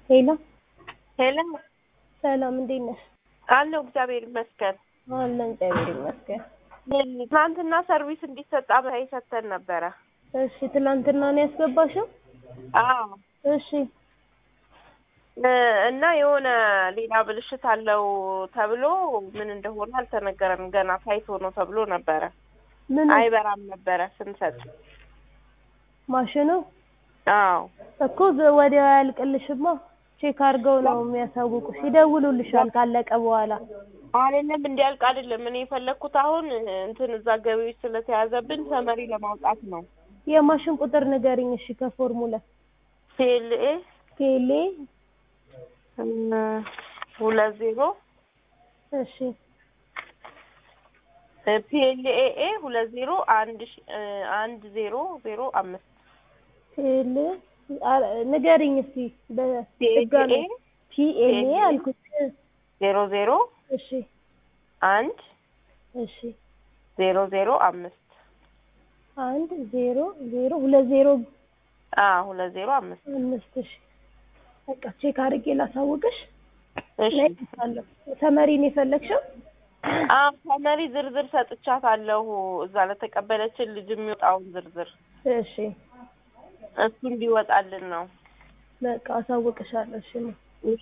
ሄሎ ሄለን ሰላም፣ እንዴት ነሽ? አለሁ እግዚአብሔር ይመስገን። አለን እግዚአብሔር ይመስገን። ትናንትና ሰርቪስ እንዲሰጥ አብራይ ሰጥተን ነበረ። እሺ፣ ትናንትና ነው ያስገባሽው? አዎ እሺ፣ እ እና የሆነ ሌላ ብልሽት አለው ተብሎ ምን እንደሆነ አልተነገረም። ገና ታይቶ ነው ተብሎ ነበረ። ምን አይበራም ነበረ ስንሰጥ። ማሽኑ አዎ እኮ ዘ- ወዲያው አያልቅልሽማ። ቼክ አድርገው ነው የሚያሳውቁሽ። ይደውሉልሻል ካለቀ በኋላ። አይደለም እንዲያልቅ አይደለም። እኔ የፈለግኩት አሁን እንትን እዛ ገቢዎች ስለተያዘብን ሰመሪ ለማውጣት ነው። የማሽን ቁጥር ንገሪኝ እሺ። ከፎርሙላ ፒኤልኤ ቴሌ ሁለት ዜሮ እሺ ፒኤልኤ ሁለት ዜሮ አንድ ሺ- እ አንድ ዜሮ ዜሮ አምስት ቴሌ አ- ንገሪኝ እስቲ በድጋሚ ፒኤልኤ ፒኤልኤ አልኩት። ዜሮ ዜሮ እሺ አንድ እሺ ዜሮ ዜሮ አምስት አንድ ዜሮ ዜሮ ሁለት ዜሮ አ ሁለት ዜሮ አምስት አምስት እሺ በቃ ቼክ አድርጌ ላሳውቅሽ። እሺ እነግርሻለሁ። ሰመሪን የፈለግሽው? አ ሰመሪ ዝርዝር ሰጥቻታለሁ። እዛ ለተቀበለችን ልጅ የሚወጣውን ዝርዝር እሺ እሱ እንዲወጣልን ነው። በቃ አሳውቅሻለሁ። እሺ